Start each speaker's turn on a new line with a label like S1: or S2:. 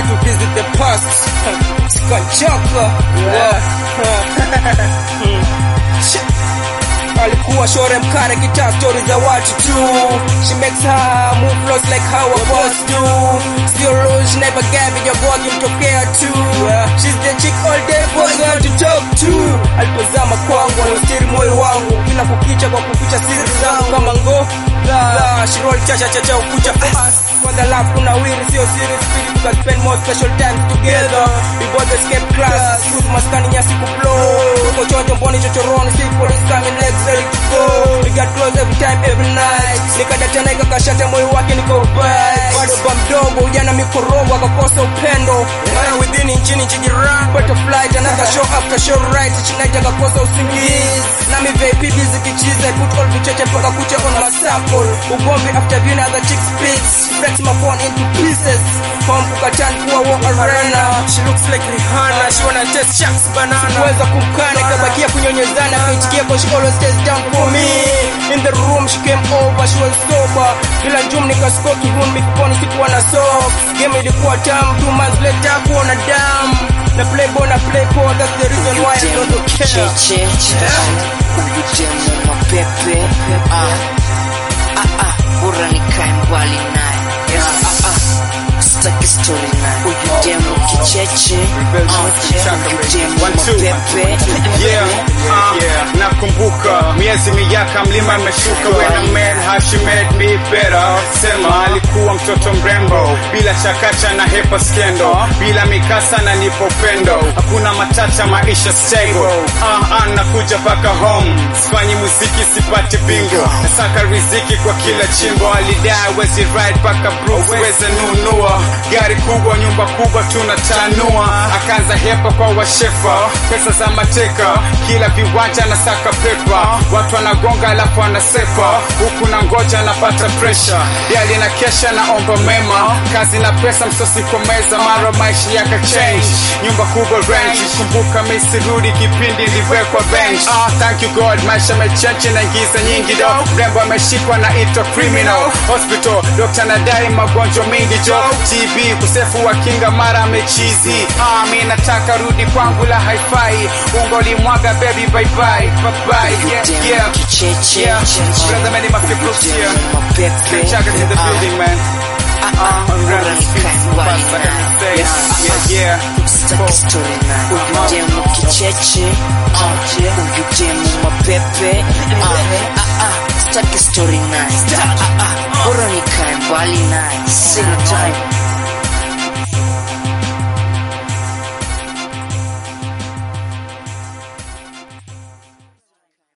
S1: to visit the past. Sikachoka. Shit. Alikuwa shore mkare kitaa stori za watu tu She makes her move flows like how a boss do Still rules, she never gave it, your boy kimtokea tu She's the chick all day boys want to talk to Alipozama kwangu, alostiri moyo wangu Kila kukicha kwa kuficha siri zangu kama ngo La, she roll cha cha cha cha ukucha fast For the love kuna wiri, sio serious spirit We can spend more special times together We both escape class, youth maskani nyasi kublow Tuko chonjo mboni chochoroni, see police coming legs ready to go We got close every time, every night Nikadata na ikakashata moyo wake niko right Bado ba mdogo, ujana mikorogo akakosa upendo Mara within nchini nchi jirani Butterfly, another show after show right Chinaita akakosa usingizi Nami VIP busy kichiza I put all vicheche mpaka kucha on my circle Ugomvi after viewing other chicks pics She breaks my phone into pieces Home kukatan kuwa war arena She looks like Rihanna She wanna taste sharks banana Sikuweza kumkana ikabakia kunyonyezana Kaitikia cause she always stays down for me In the room she came over She was sober Bila njum nikasko kihun mikiponi sikuwa na soap Game ilikuwa tamu Two months later kuona damu Na play boy na play poor That's the reason why I don't care
S2: cheche huyu demu mapepe ah, ah, ah, bora nikae mbali naye ah, ah, sitaki story naye huyu demu kicheche ah, huyu demu
S3: One, two.
S2: mapepe
S3: Yeah, uh, yeah. Nakumbuka miezi miyaka mlima imeshuka when a man how she made me better. Sema alikuwa mtoto mrembo bila chakacha na hepa skendo, bila mikasa na nipo upendo, hakuna matata, maisha stable. Uh, uh, nakuja paka home, sifanyi muziki sipati bingo, nasaka riziki kwa kila chimbo. Alidai wezi ride paka Bruce weze nunua gari kubwa, nyumba kubwa tunatanua, akaanza hepa kwa washefa, pesa za mateka, kila viwanja na saka pepa, watu wanagonga alafu wanasepa, huku na ngoja napata presha, yali na kesha naomba mema, kazi na pesa msosi kwa meza, mara maisha yaka change, nyumba kubwa range, kumbuka misirudi kipindi niliwekwa bench. Ah, thank you God, maisha mechange na giza nyingi do, mrembo ameshikwa na itwa criminal hospital, dokta nadai magonjwa mengi jo, TB kusefu wa kinga mara mechizi. Ah, mi nataka rudi kwangu la hi-fi, ungoli mwaga baby bye bye bye bye yeah
S2: demu
S3: yeah
S2: kicheche
S3: yeah. Brother many my people here.
S2: mapepe
S3: Check in the
S2: ah,
S3: building man.
S2: ah, ah, bora nikae mbali naye
S3: Yeah, yeah.
S2: sitaki story naye huyu demu kicheche ah, huyu demu mapepe ah, ah, ah, sitaki story naye Ah, ah, bora nikae mbali naye sina time